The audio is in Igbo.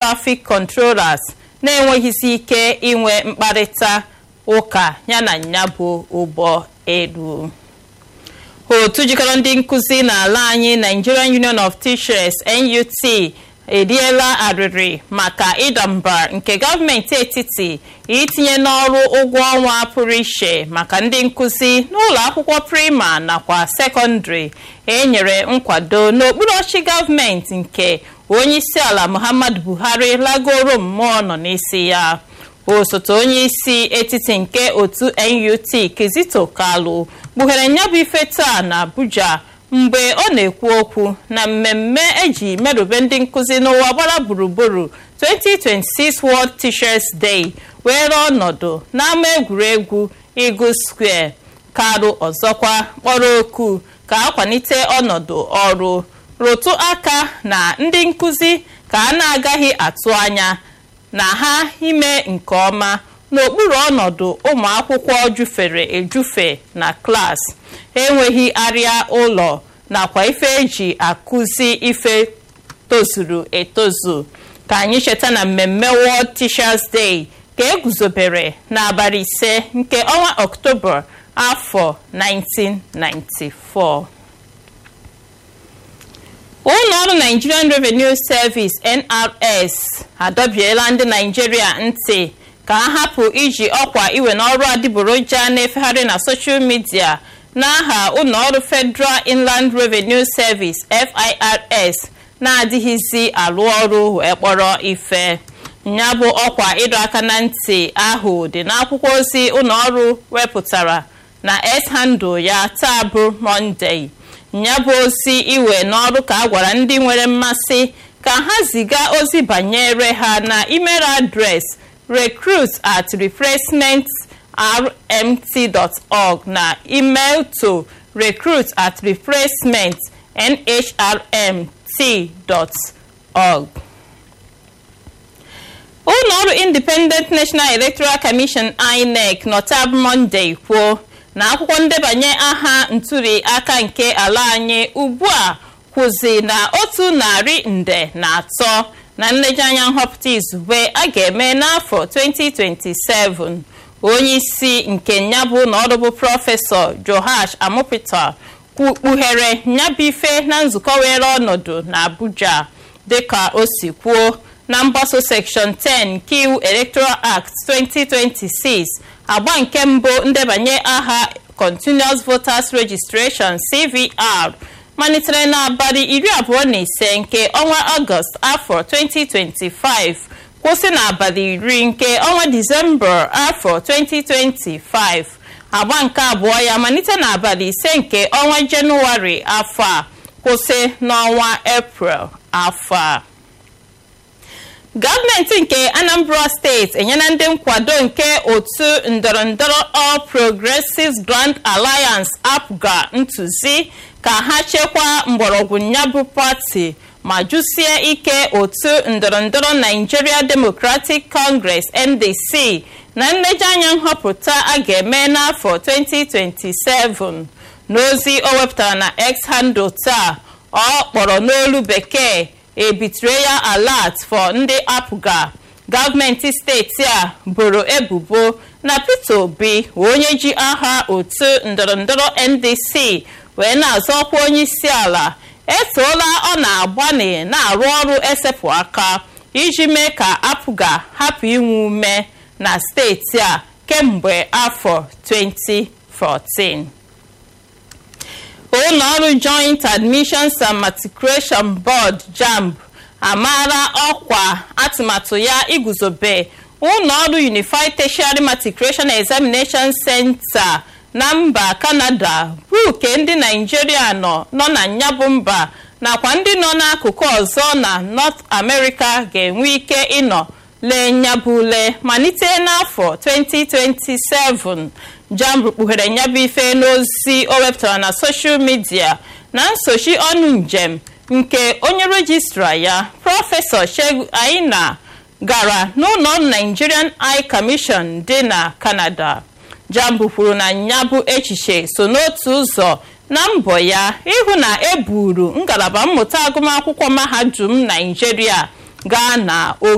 traffic controllers na-enweghịzi ike inwe mkparịta ụka yana ya bụ ụgbọ elu otu jikọrọ ndị nkụzi n'ala anyị nigerian union of teachers nut eriela arịrị maka ịda mba nke gọọmenti etiti itinye n'ọrụ ụgwọ ọnwa pụrụ iche maka ndị nkụzi n'ụlọ akwụkwọ prima nakwa sekọndịrị enyere nkwado n'okpuru ọchị gọọmenti nke onyeisiala muhammadu buhari lagoro mmụọ nọ n'isi ya osote onye isi etiti nke otu nut kizito kalu kpughere nyabụ ife taa na abuja mgbe ọ na-ekwu okwu na mmemme eji merube ndị nkụzi n'ụwa gbara gburugburu 2026 World Teachers Day were ọnọdụ n'ama egwuregwu Eagle Square karụ ọzọkwa kpọrọ oku ka akwalite ọnọdụ ọrụ rụtụ aka na ndị nkụzi ka a na-agaghị atụ anya na ha ime nke ọma n'okpuru ọnọdụ ụmụ akwụkwọ jufere ejufe na klaasị enweghị arịa ụlọ nakwa ife eji akụzi ife tozuru etozu ka anyị cheta na mmemme World Teachers Day ka eguzobere n'abalị ise nke ọnwa ọktoba afọ 1994 ụlọ ọrụ Nigerian Revenue Service NRS adọbiela ndị Naijiria ntị ka ha hapụ iji ọkwa iwe n'ọrụ adịgboroja na-efegharị na soshal midia n'aha ụlọọrụ Federal Inland Revenue Service FIRS na-adịghịzi alụ ọrụ wee kpọrọ ife ya bụ ọkwa ịdọ aka na ntị ahụ dị n'akwụkwọ ozi ụlọọrụ wepụtara na s-handle ya taa bụ Monday ya bụ ozi iwe n'ọrụ ka a gwara ndị nwere mmasị ka ha ziga ozi banyere ha na email adreesị recruit at replacement.rmt.org na email to recruit at replacement.nhrmt.org. ụlọ ọrụ Independent National Electoral Commission INEC nọtab Monday kwuo na akwụkwọ ndebanye aha ntuli aka nke ala anyị ugbu a kwụzi na otu narị nde na atọ na nlejianya nhọpụta izugbe a ga-eme n'afọ 2027 onye isi nke nyabụ na ọrụ bụ prọfesọ Joash Amopita kpughere nyabụ ife na nzukọ were ọnọdụ na Abuja dịka o si kwuo na mgbaso section 10 nke iwu Electoral Act 2026 agba nke mbụ ndebanye aha Continuous Voters Registration CVR malitere n'abalị iri abụọ na ise nke ọnwa ọgọst afọ 2025 kwụsị n'abalị iri nke ọnwa disemba afọ 2025 agba nke abụọ ya malite n'abalị ise nke ọnwa jenụwarị afọ a kwụsị n'ọnwa eprel afọ a gọọmenti nke anambra steeti enyela ndị nkwado nke otu ndọrọndọrọ all progressives grand alliance apga ntụzi ka ha chekwaa mgbọrọgwụ nyabụ pati ma jụsie ike otu ndọrọndọrọ nigeria democratic congress ndc na nlejianya nhọpụta a ga-eme n'afọ 2027 n'ozi o wepụtara na x handle taa ọ kpọrọ n'olu bekee a betrayal alert for ndị apga gọọmenti steeti a boro ebubo na peter obi onye ji aha otu ndọrọndọrọ ndc wee na-azọ ọkwa onye isi ala etoola ọ na-agbani na-arụ ọrụ esepụ aka iji mee ka apụga hapụ inwe ume na steeti a kemgbe afọ 2014 ụlọ ọrụ joint admissions and matriculation board jamb amaala ọkwa atụmatụ ya iguzobe ụlọ ọrụ unified tertiary matriculation examination center na mba kanada bụ ke ndị naijiria nọ nọ na nyabụ mba nakwa ndị nọ n'akụkụ ọzọ na north america ga-enwe ike ịnọ lee nyabụ ule malite n'afọ 2027 jamb kpughere nyabụ ife n'ozi o wepụtara na soshal midia na nsochi ọnụ njem nke onye rejistra ya prọfesọ Shegun Aina gara n'ụlọ ọrụ Nigerian High Commission dị na Canada jamb kwuru na nyabụ echiche so n'otu ụzọ na mbọ ya ịhụ na eburu ngalaba mmụta agụmakwụkwọ mahadum Naijiria gaa na